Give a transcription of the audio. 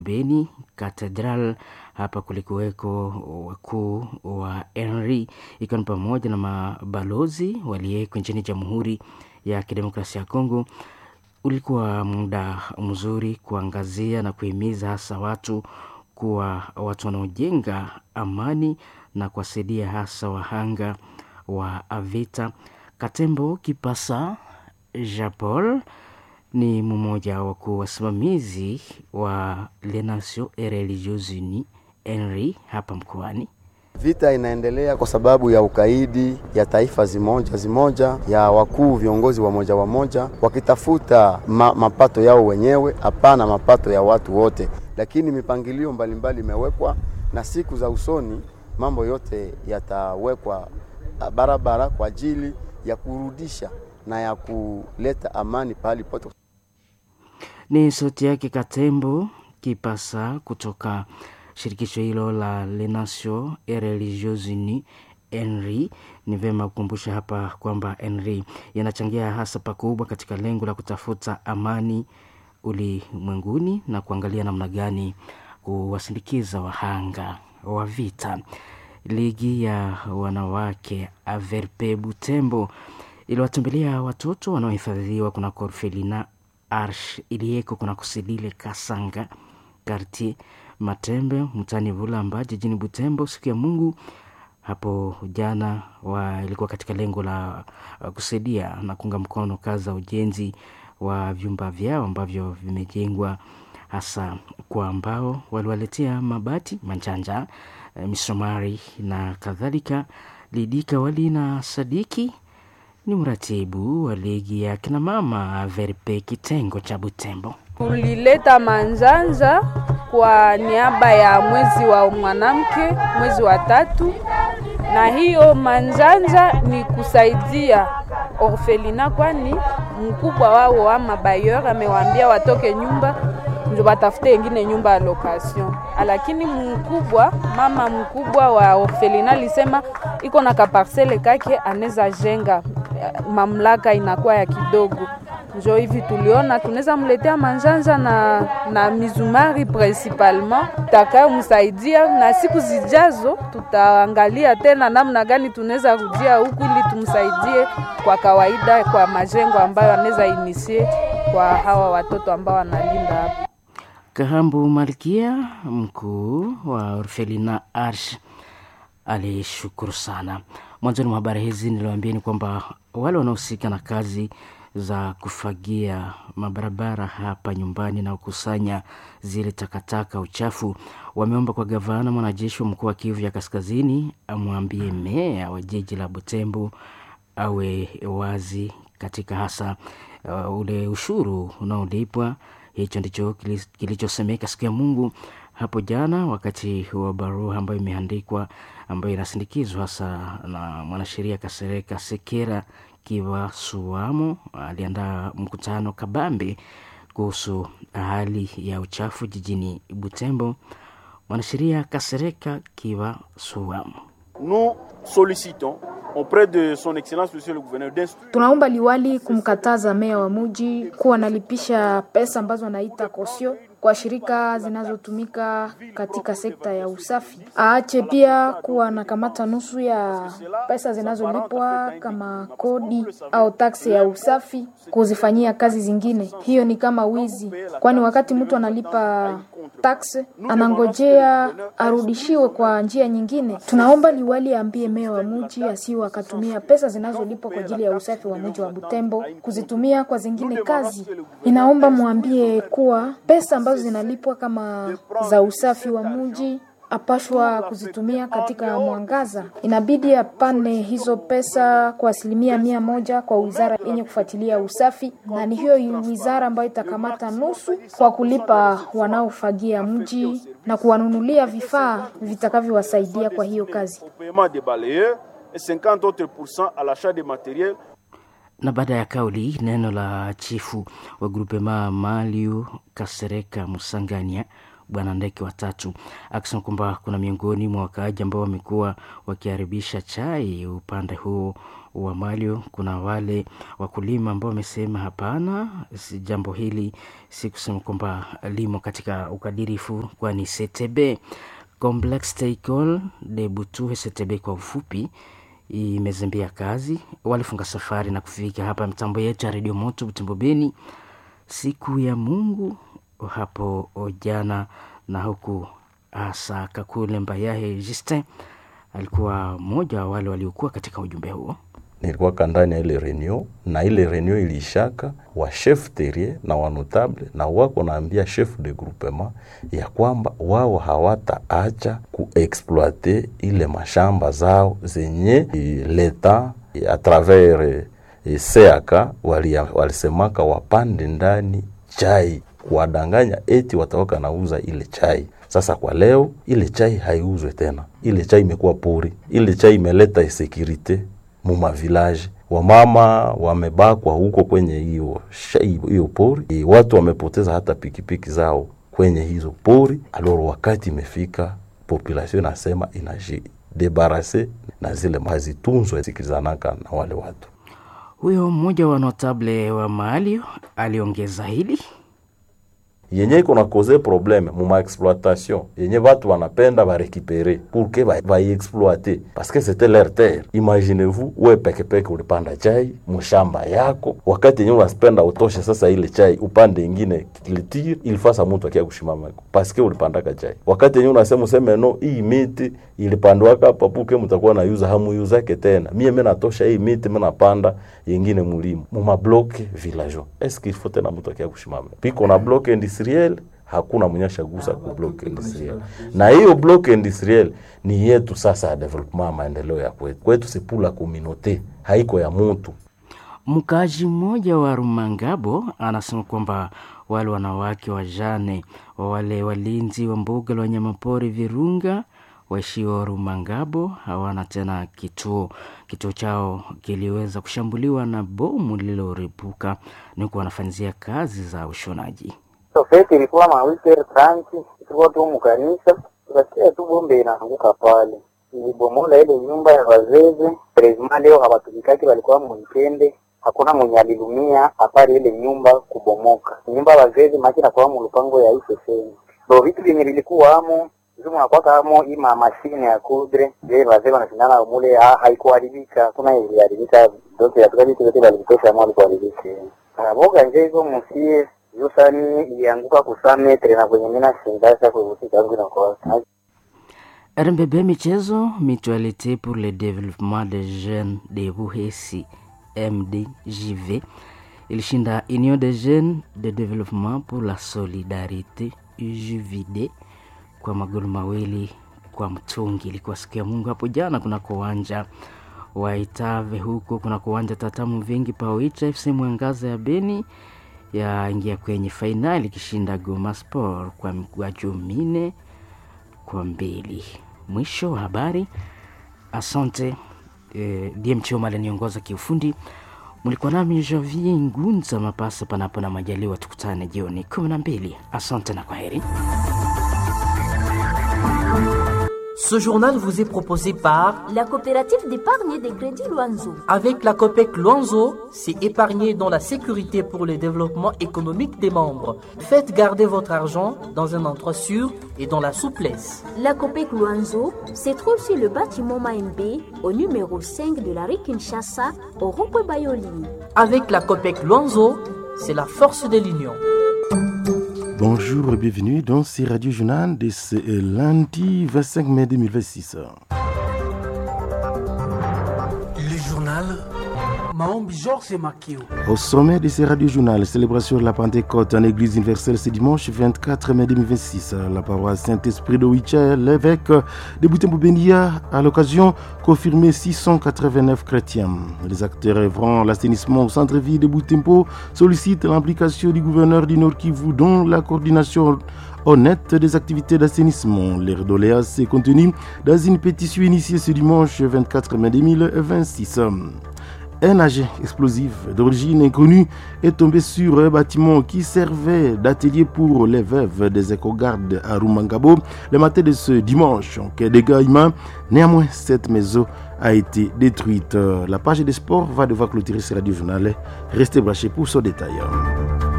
Beni Cathedral. Hapa kulikuweko wakuu wa Henry ikiwa ni pamoja na mabalozi waliyeko nchini Jamhuri ya Kidemokrasia ya Kongo. Ulikuwa muda mzuri kuangazia na kuhimiza hasa watu kuwa watu wanaojenga amani na kuwasaidia hasa wahanga wa vita. Katembo Kipasa Japol ni mmoja wa wasimamizi wa Les Nations Religieuses Unies Henry hapa mkoani. Vita inaendelea kwa sababu ya ukaidi ya taifa zimoja zimoja ya wakuu viongozi wa moja wa moja wakitafuta ma, mapato yao wenyewe, hapana mapato ya watu wote. Lakini mipangilio mbalimbali imewekwa na siku za usoni mambo yote yatawekwa barabara kwa ajili ya kurudisha na ya kuleta amani pahali pote. Ni sauti yake Katembo Kipasa kutoka shirikisho hilo la Les Nations Religieuses Unies Henry. Ni vyema kukumbusha hapa kwamba Henry yanachangia hasa pakubwa katika lengo la kutafuta amani ulimwenguni na kuangalia namna gani kuwasindikiza wahanga wa vita. Ligi ya wanawake Averpe Butembo iliwatembelea watoto wanaohifadhiwa kuna Orfelina Arsh iliyeko kuna Kusilile Kasanga Kartier Matembe mtani Vulamba jijini Butembo siku ya Mungu hapo jana wa ilikuwa katika lengo la uh, kusaidia na kuunga mkono kazi za ujenzi wa vyumba vyao ambavyo vimejengwa hasa kwa ambao waliwaletea mabati manjanja, uh, misomari na kadhalika. Lidika Wali na Sadiki ni mratibu wa ligi ya kinamama Verpe kitengo cha Butembo. Tulileta manjanja kwa niaba ya mwezi wa mwanamke, mwezi wa tatu, na hiyo manjanja ni kusaidia orfelina, kwani mkubwa wao ama bayer amewaambia watoke nyumba ndio batafute ingine nyumba ya location, lakini mkubwa mama mkubwa wa orfelina alisema iko na kaparsele kake anaweza jenga, mamlaka inakuwa ya kidogo njo hivi tuliona tunaweza mletea manjanja na, na mizumari principalement takayomsaidia, na siku zijazo tutaangalia tena namna gani tunaweza rudia huku ili tumsaidie kwa kawaida kwa majengo ambayo anaweza inisie kwa hawa watoto ambao wanalinda hapa. Kahambu Malkia, mkuu wa Orfelina Arsh, alishukuru sana. Mwanzoni mwa habari hizi niliwaambia ni kwamba wale wanaohusika na kazi za kufagia mabarabara hapa nyumbani na kukusanya zile takataka uchafu, wameomba kwa gavana mwanajeshi wa mkoa wa Kivu ya Kaskazini amwambie meya wa jiji la Butembo awe wazi katika hasa uh, ule ushuru unaolipwa. Hicho ndicho kilichosemeka siku ya Mungu hapo jana wakati wa barua ambayo imeandikwa ambayo inasindikizwa hasa na mwanasheria Kasereka Sekera Kiva Suamo aliandaa mkutano kabambe kuhusu hali ya uchafu jijini Butembo. Mwanasheria Kasereka Kiva Suamo: nous sollicitons auprès de son excellence monsieur le gouverneur d'instruire Tunaomba liwali kumkataza meya wa muji kuwa analipisha pesa ambazo anaita kosio kwa shirika zinazotumika katika sekta ya usafi. Aache pia kuwa anakamata nusu ya pesa zinazolipwa kama kodi au taksi ya usafi kuzifanyia kazi zingine. Hiyo ni kama wizi, kwani wakati mtu analipa taksi anangojea arudishiwe kwa njia nyingine. Tunaomba liwali aambie meya wa muji asiwe akatumia pesa zinazolipwa kwa ajili ya usafi wa muji wa Butembo kuzitumia kwa zingine kazi. Inaomba mwambie kuwa pesa ambazo zinalipwa kama za usafi wa muji apashwa kuzitumia katika mwangaza. Inabidi apane hizo pesa kwa asilimia mia moja kwa wizara yenye kufuatilia usafi, na ni hiyo wizara ambayo itakamata nusu kwa kulipa wanaofagia mji na kuwanunulia vifaa vitakavyowasaidia kwa hiyo kazi. au paiement des balayeurs et 50 autres pourcents à l'achat des matériels na baada ya kauli neno la chifu wa grupema Maliu Kasereka Musangania bwana ndeke watatu, akisema kwamba kuna miongoni mwa wakaaji ambao wamekuwa wakiharibisha chai upande huo wa Malio. Kuna wale wakulima ambao wamesema hapana, si jambo hili si kusema kwamba limo katika ukadirifu, kwani CTB Complex Teicole de Butuhe CTB kwa ufupi imezembea kazi, walifunga safari na kufika hapa mitambo yetu ya redio moto Butembo Beni siku ya Mungu hapo jana, na huku hasa Kakule Mbayahe Justin alikuwa mmoja wa wale waliokuwa katika ujumbe huo. nilikuwaka ndani ya ile reunion na ile reunion ilishaka wa chef terrier na wanotable na wako naambia chef de groupement ya kwamba wao hawataacha kuexploite ile mashamba zao zenye eh, leta eh, a travers eh, seaka walia- walisemaka wapande ndani chai kuwadanganya eti watawaka nauza ile chai. Sasa kwa leo ile chai haiuzwe tena, ile chai imekuwa pori, ile chai imeleta insecurite muma village wamama wamebakwa huko kwenye hiyo shai- hiyo pori e, watu wamepoteza hata pikipiki zao kwenye hizo pori. Aloro wakati imefika, population inasema inajidebarase na zile mazitunzwe sikilizanaka na wale watu. Huyo mmoja wa notable wa Maalio aliongeza hili yenye iko na cause probleme muma exploitation yenye batu wanapenda barekipere pour que ba- baiexploite parce que c'était leur terre. Imaginez-vous we pekepeke ulipanda chai mshamba yako, wakati yenye unapenda utoshe sasa ile chai upande ingine culture ilifasa mtu akia kushimama parce que ulipandaka chai, wakati yenye unasema useme no, hii miti ilipandwaka hapa puke mtakuwa na yuza hamu yuzake tena, mie mimi natosha hii miti mimi napanda yengine mulimo muma bloke villageois. Est-ce qu'il faut tena mtu akia kushimama piko na bloke industriel hakuna mwenye ashagusa ku block industriel, na hiyo block industriel ni yetu sasa ya development ya maendeleo ya kwetu. Kwetu si pour la communauté, haiko ya mutu. Mkaaji mmoja wa Rumangabo anasema kwamba wale wanawake wajane wa wale walinzi wa mbuga la wanyamapori Virunga waishio Rumangabo hawana tena kituo. Kituo chao kiliweza kushambuliwa na bomu lililoripuka, niko wanafanyizia kazi za ushonaji. Sofeti ilikuwa mawikendi tranchi, tulikuwa tu mukanisa, tukasikia tu bombe inaanguka pale, ilibomola ile nyumba ya wazeze. Prezima leo hawatumikaki, walikuwa mwikende, hakuna mwenye alilumia apari ile nyumba kubomoka. Nyumba ya wazeze maki nakuwa mulupango ya iseseni, ndo vitu vyenye vilikuwa amo zumu nakwaka amo ima mashine ya kudre je wazee wanashindana mule, ha- haikuharibika, hakuna iliharibika, dote yatuka vitu vyote valivitosha amo alikuharibika boga nje hizo musie yusani ilianguka kusametre na kwenye mina shindasha kuvutika yangu inakosa RMBB Michezo, Mutualité pour le développement des jeunes de Buhesi, MDJV, ilishinda Union des jeunes de développement pour la solidarité UJVD kwa magoli mawili kwa mtungi. Ilikuwa siku ya Mungu hapo jana kunako uwanja wa Itave, huko kunako uwanja Tatamu Vingi Paoicha FC Mwangaza ya Beni yaingia kwenye fainali ikishinda Goma Sport kwa mikwaju minne kwa mbili. Mwisho wa habari. Asante eh, DM Choma aliniongoza kiufundi. Mlikuwa nami Javier Ngunza Mapasa, panapo na majaliwa, tukutane jioni kumi na mbili. Asante na kwaheri. Ce journal vous est proposé par, La coopérative d'épargne et de crédit Loanzo. avec la COPEC Luanzo, c'est épargner dans la sécurité pour le développement économique des membres. Faites garder votre argent dans un endroit sûr et dans la souplesse. La COPEC Loanzo se trouve sur le bâtiment Maembe au numéro 5 de la rue Kinshasa au rond-point Bayoli. Avec la COPEC Luanzo, c'est la force de l'union. Bonjour et bienvenue dans ce Radio Journal de ce lundi 25 mai 2026. Le journal Maombi Georges Makio. Au sommet de ce Radio Journal, célébration de la Pentecôte en Église universelle ce dimanche 24 mai 2026. La paroisse Saint-Esprit de Wicha, l'évêque de Boutembo-Benia, à l'occasion, confirmé 689 chrétiens. Les acteurs œuvrant à l'assainissement au centre-ville de Boutembo sollicitent l'implication du gouverneur du Nord Kivu dans la coordination honnête des activités d'assainissement. L'air d'oléas est contenu dans une pétition initiée ce dimanche 24 mai 2026. un agent explosif d'origine inconnue est tombé sur un bâtiment qui servait d'atelier pour les veuves des éco-gardes à Rumangabo le matin de ce dimanche. Quel dégâts humains Néanmoins, cette maison a été détruite. La page des sports va devoir clôturer ce radio journal. Restez branchés pour ce détail.